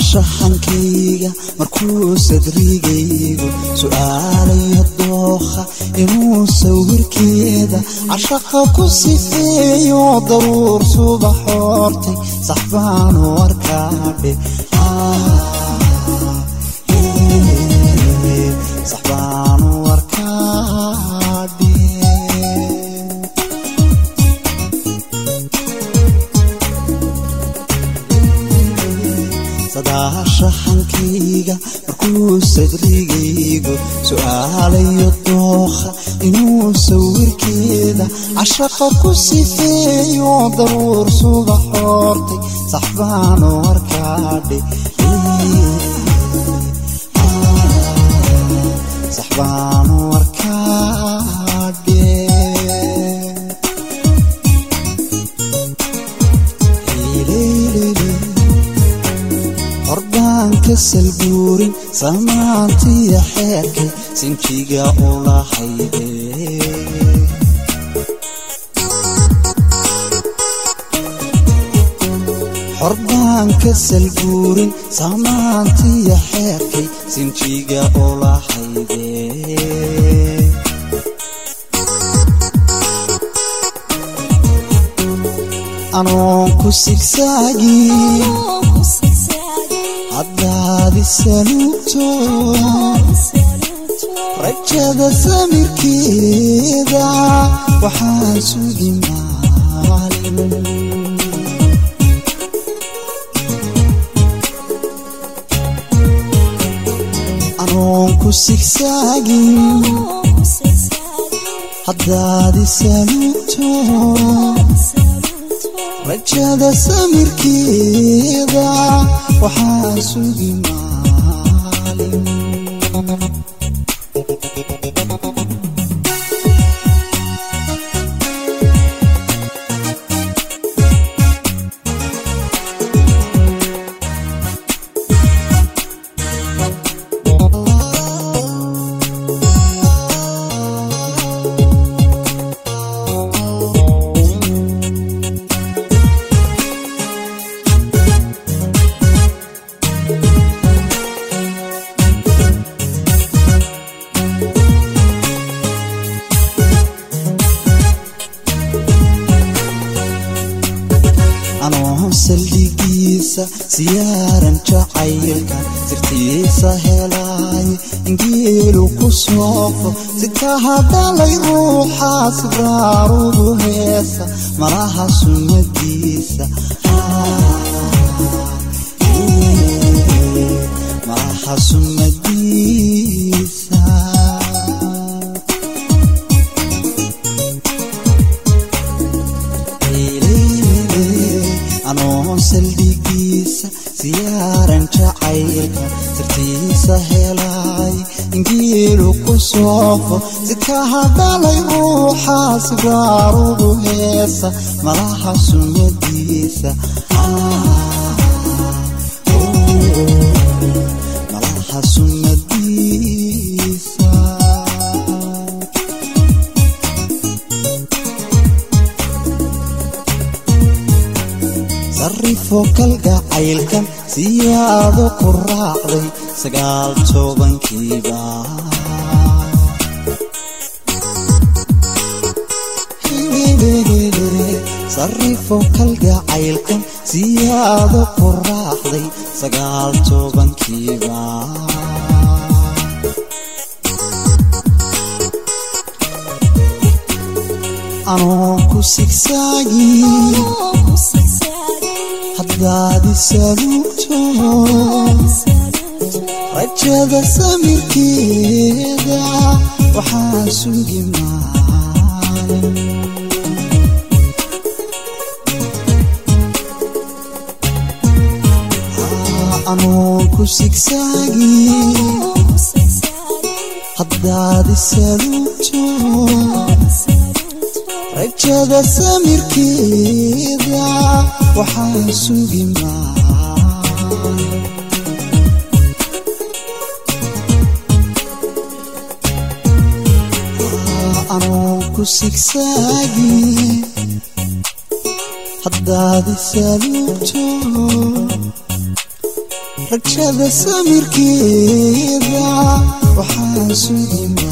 sadaashaxankayga markuu sadrigaygu su'aalayo dookha inuu sawirkeeda cashaqa ku sifeeyo daruur subax hortay sax baanu arkaadhe sax baanu arkaadhe sadaashaxankayga markuu sadrigaygu su'aalayo dookha inuu sawirkeeda cashaqa ku sifeeyo daruur subax hortay sax baanu arkaadhe sax baanu arkaadhe hordaanka salbuurin samaantiya xeerkay sinjiga ulahayde hordaanka salbuurin samaantiya xeerkay sinjiga ulahayde anoon ku sigsaagin haddaadi saluugto rajada samirkeeda waxaan sugi maalin anoon ku sigsaagin haddaadi saluugto rajada samirkeeda waxaan sugi maalin anoon saldhigiisa siyaaran jacaylka sirtiisa helaayo ingeelu ku soofo sika hadalay ruuxa sibraarudu heesa malaha sunnadiisa malaha sunnadiisa anoon saldhigiisa siyaaran jacaylka sirtiisa helay ingeelu ku soofo sika hadalay ruuxa sibraarudu heesa malaha sunnadiisa malaha sunnadiisa sarifo kalgacaylkan siyaado ku raacday sagaal tobankiiba sarifo kalgacaylkan siyaado ku raacday sagaal tobankiiba anoon ku sigsaagin haddaadi saluugto rajada samirkeeda waxaan sugi maalin anoon ku sigsaagin haddaadi saluugto rajada samirkeeda waxaan sugi maalin anoon ku sigsaagin haddaadi saluugto rajada samirkeeda waxaa sugi